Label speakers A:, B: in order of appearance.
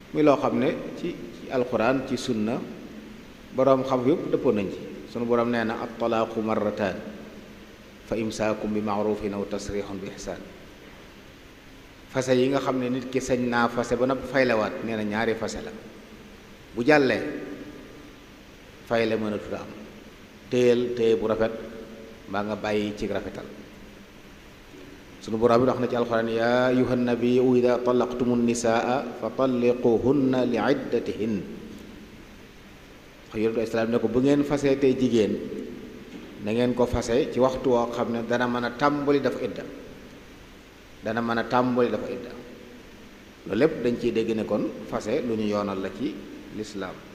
A: muy loo xam ne ci ci alquran ci sunna boroom xam yëpp dëppoo nañ ci sunu boroom nee na at talaaqu marrataan fa imsaakum bi maarufin aw tasrixun bi ihsaan fase yi nga xam ne nit ki sañ naa fase ba noppi faylewaat nee na ñaari fase la bu jàllee fayle mënatut a am téyel téye bu rafet mbaa nga bàyyi ci rafetal sunu borom bi wax na ci alxuraan yaa ayuha nabiyu ida talaqtumu nisaa fa talliquhunna li iddatihin wax yonentu islaam ne ko bu ngeen fase tey jigéen na ngeen ko fase ci waxtu woo xam ne dana mën a tàmbali dafa idda dana mën a tàmbali dafa idda loolu lépp dañ ciy dégg ne kon fase lu ñu yoonal la ci lislaam